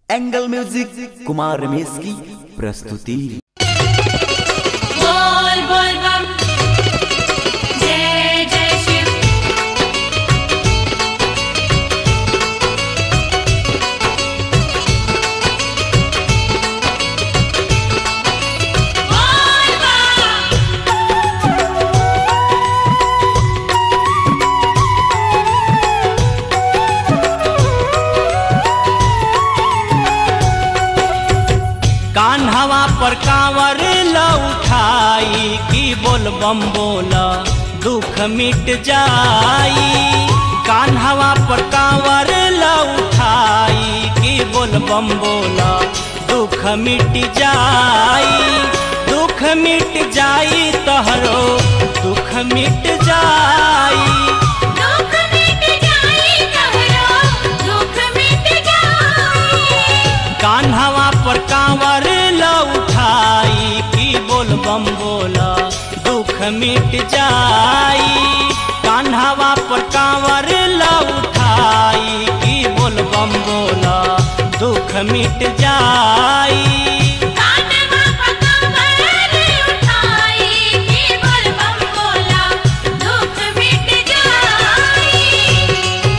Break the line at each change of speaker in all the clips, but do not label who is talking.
angle music Kumar Ramesh की प्रस्तुति
बोल बोल बम जय जय शिव बोल बम
कान्हवा पर कांवर ल उठाई की बोल बम बोला दुख मिट जाई कान्हवा पर कांवर ल उठाई की बोल बम बोला दुख मिट जाई दुख मिट जाई तहरो दुख मिट जाई
दुख मिट जाई कहरो दुख मिट जाई
कान्हवा पर कांवर ल उठाई की बोल बम बोला दुख मिट जाई कान्हवा पर कांवर ल उठाई की बोल बम बोला दुख मिट जाई
कानवा पकावर उठाई की बोल बम बोला दुख मिट जाई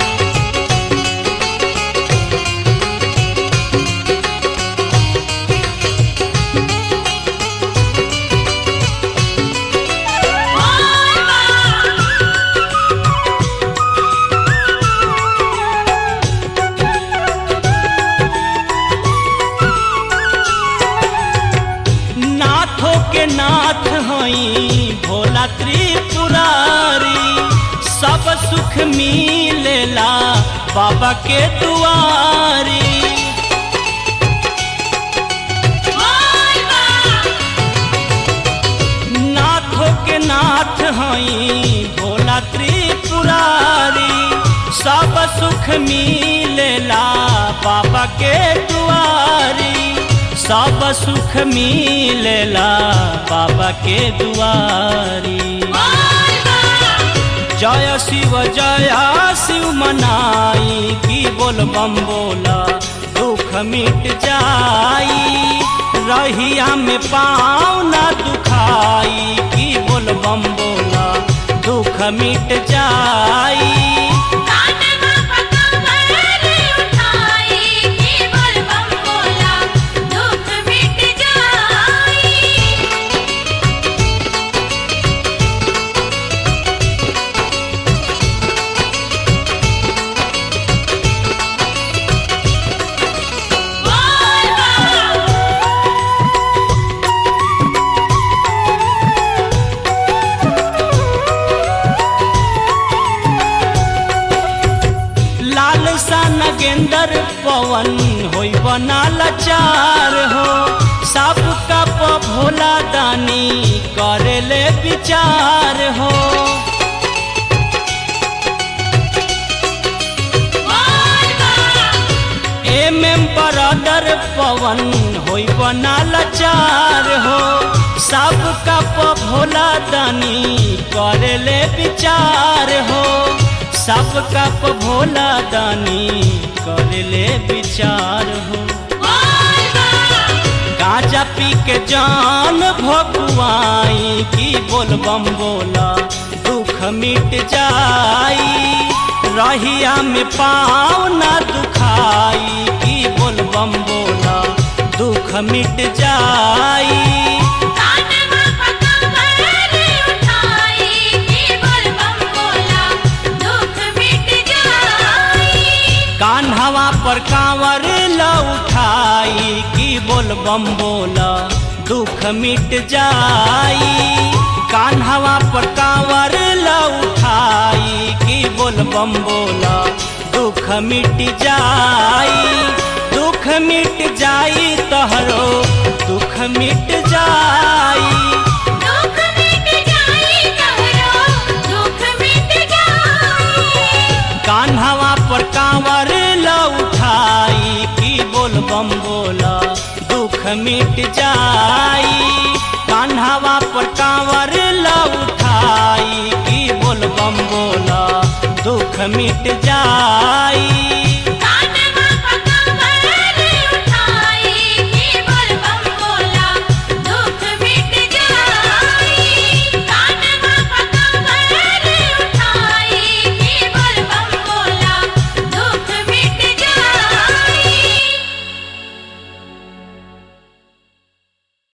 नाथों के नाथ हई भोला त्रिपुरारी सब सुख मिलेला बाबा के दुआरी नाथों के नाथ हई भोला त्रिपुरारी सब सुख मिलेला बाबा के दुआरी सब सुख मिलेला बाबा के दुआरी जय शिव जय शिव मनाई की बोल बम बोला दुख मिट जाई रहिया में पाँव न दुखाई की बोल बम बोला दुख मिट जाई
कानवा पकावर उठाई की बोल बम बोला दुख मिट जाई बोल बम
लाल सा नगेंदर पवन होई बना लाचार हो सब का प भोला दानी करे ले विचार हो एम एम बरादर पवन होई बना लाचार हो सब का प भोला दानी करे ले विचार हो सब का प भोला दानी करे ले विचार हो गांजा पी के जान भगवाई की बोल बम बोला दुख मिट जाई रहिया में पाँव न दुखाई की बोल बम बोला दुख मिट जाई
कानवा पकावर उठाई की बोल बम बोला दुख मिट जाई
कान्हवा पर कांवर ल उठाई की बोल बम बोला दुख मिट जाई कान्हवा पर कांवर ल उठाई की बोल बम बोला दुख मिट जाई दुख मिट जाई तहरो दुख मिट जाई
दुख मिट जाई कहरो दुख मिट जाई
कान्हवा पर कांवर ल उठाई की बोल बम बोला दुख मिट जाई कान्हवा पर कांवर ल उठाई की बोल बम बोला दुख मिट जाई